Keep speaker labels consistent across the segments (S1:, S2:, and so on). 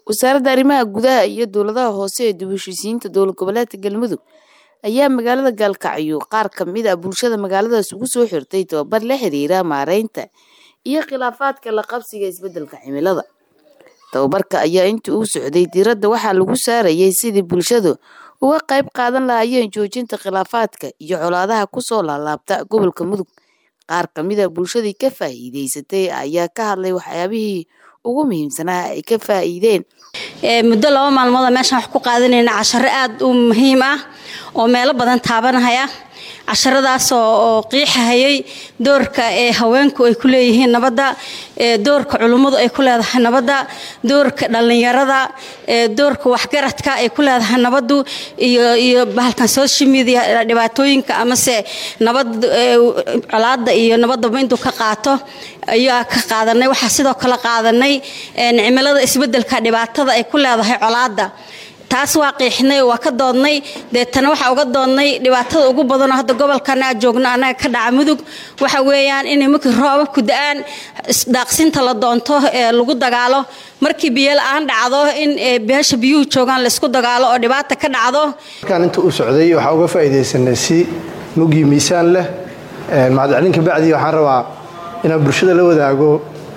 S1: wasaaradda arrimaha gudaha iyo dowladaha hoose ee dib u heshiisiinta dowlad goboleedka galmudug ayaa magaalada gaalkacyo qaar ka mid ah bulshada magaaladaas ugu soo xirtay tababar la xiriira maareynta iyo khilaafaadka la qabsiga isbeddelka cimilada tababarka ayaa intii uu socday diiradda waxaa lagu saarayay sidii bulshadu uga qayb qaadan lahaayeen joojinta khilaafaadka iyo colaadaha kusoo laalaabta gobolka mudug qaar ka mid a bulshadii ka faa'iideysatay ayaa ka hadlay waxyaabihii ugu muhiimsanaa ay ka faa'iideen
S2: muddo laba maalmood meeshaan wax ku qaadanayna casharo aada u muhiim ah oo meelo badan taabanahaya casharadaas oo qiixahayay doorka ee haweenku ay ku leeyihiin nabadda doorka culummadu ay ku leedahay nabadda doorka dhallinyarada doorka waxgaradka ay ku leedahay nabaddu iyo iyo bahalkan social media dhibaatooyinka amase nabad colaada iyo nabadaba intuu ka qaato ayaa ka qaadanay waxaa sidoo kale qaadanay cimilada isbedelka dhibaatada ay ku leedahay colaada taas waa qiixnay oo waa ka doodnay deetana waxaa uga doodnay dhibaatada ugu badanoo hadda gobolkan aa joogno annaga ka dhaca mudug waxa weeyaan inay markii roobabku da-aan daaqsinta la doonto ee lagu dagaalo markii biyo la-aan dhacdo in beesha biyuhu joogaan laysku dagaalo oo dhibaata ka dhacdo
S3: markaan inta u socday waxaa uga faa'iidaysanay si mugii miisaan leh mahadcelinka bacdii waxaan rabaa inaan bulshada la wadaago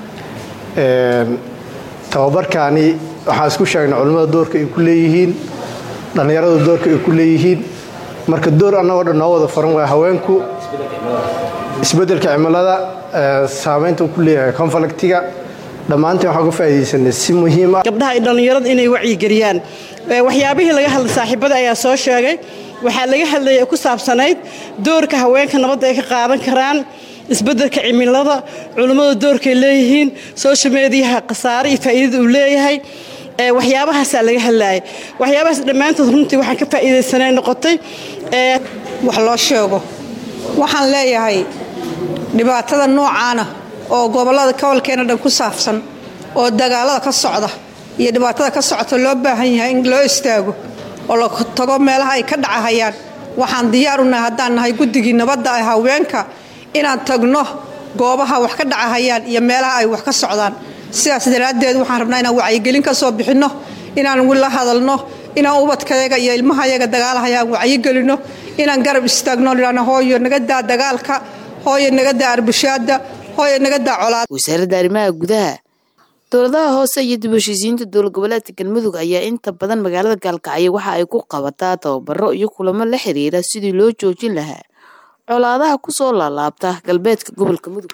S3: tababarkaani waxaan isku sheegnay culimmada doorka ay ku leeyihiin dhallinyarada doorka ay ku leeyihiin marka door annagoo dhan noo wada faran waa haweenku isbeddelka cimilada saamaynta uu ku leeyahay konfliktiga dhammaanteen waxaan uga faa'iidaysanay si muhiim ah
S4: gabdhaha iyo dhallinyarada inay wacyigeliyaan waxyaabihii laga hadlay saaxiibada ayaa soo sheegay waxaa laga hadlayay ku saabsanayd doorka haweenka nabadda ay ka qaadan karaan isbeddelka cimilada culummada doorkay leeyihiin social mediyaha khasaare iyo faa'iidada uu leeyahay waxyaabahaasaa laga hadlaayay waxyaabahaas dhammaantood runtii waxaan ka faa'iidaysanay noqotay
S5: wax loo sheego waxaan leeyahay dhibaatada noocaana oo gobollada gobolkeena dhan ku saabsan oo dagaalada ka socda iyo dhibaatada ka socota loo baahan yahay in loo istaago oo la tago meelaha ay ka dhacahayaan waxaan diyaar u nahay haddaan nahay guddigii nabadda ah haweenka inaan tagno goobaha wax ka dhacahayaan iyo meelaha ay wax ka socdaan sidaas daraaddeed waxaan rabnaa inaan wacyigelin ka soo bixinno inaan la hadalno inaan ubadkayaga iyo ilmahayaga dagaalahayaan wacyigelinno inaan garab istaagno idhaano hooyo naga daa dagaalka hooyo naga daa arbushaada hooyo naga daa colaad
S1: wasaaradda arrimaha gudaha dowladaha hoose iyo dib u heshiisiinta dowlad goboleedka galmudug ayaa inta badan magaalada gaalkacyo waxa ay ku qabataa tababaro iyo kulamo la xiriira sidii loo joojin lahaa colaadaha kusoo laalaabta galbeedka gobolka mudug